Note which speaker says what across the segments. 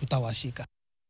Speaker 1: tutawashika.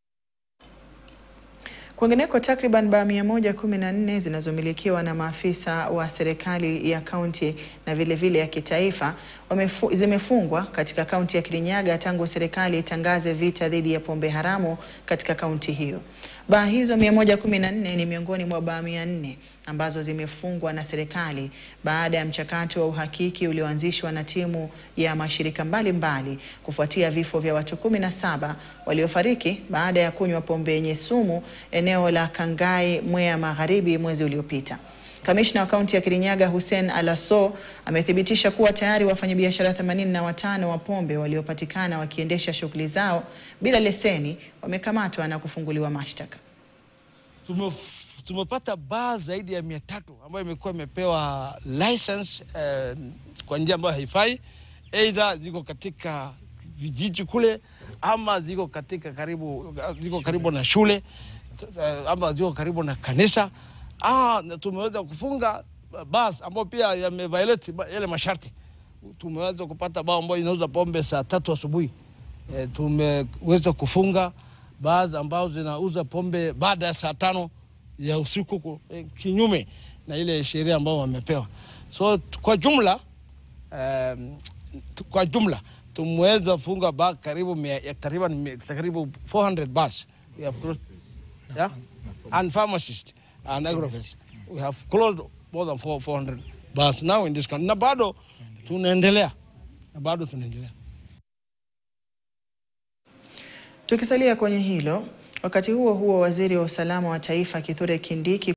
Speaker 2: Kwingineko, takriban baa mia moja kumi na nne zinazomilikiwa na maafisa wa serikali ya kaunti na vilevile vile ya kitaifa wamefu, zimefungwa katika kaunti ya Kirinyaga tangu serikali itangaze vita dhidi ya pombe haramu katika kaunti hiyo. Baa hizo 114 ni miongoni mwa baa 400 ambazo zimefungwa na serikali baada ya mchakato wa uhakiki ulioanzishwa na timu ya mashirika mbalimbali mbali, kufuatia vifo vya watu 17 waliofariki baada ya kunywa pombe yenye sumu eneo la Kangai, Mwea Magharibi mwezi uliopita. Kamishna wa kaunti ya Kirinyaga Hussein Alaso amethibitisha kuwa tayari wafanyabiashara 85 wa pombe waliopatikana wakiendesha shughuli zao bila leseni wamekamatwa na kufunguliwa mashtaka.
Speaker 3: Tumepata baa zaidi ya mia tatu ambayo imekuwa imepewa license eh, kwa njia ambayo haifai, aidha ziko katika vijiji kule ama ziko katika karibu, ziko karibu na shule ama ziko karibu na kanisa. Ah, tumeweza kufunga bas ambayo pia yameviolate yale masharti. Tumeweza kupata bao ambayo inauza pombe saa tatu asubuhi. E, tumeweza kufunga baa ambao zinauza pombe baada ya saa tano ya usiku e, kinyume na ile sheria ambao wamepewa. So kwa jumla um, kwa jumla tumeweza funga baa karibu takriban karibu 400 bars. We have closed, yeah? and pharmacists and agrovet. We have closed more than 400 bars now in this country. Na bado tunaendelea. Na bado tunaendelea.
Speaker 2: Tukisalia kwenye hilo, wakati huo huo, waziri wa usalama wa taifa Kithure Kindiki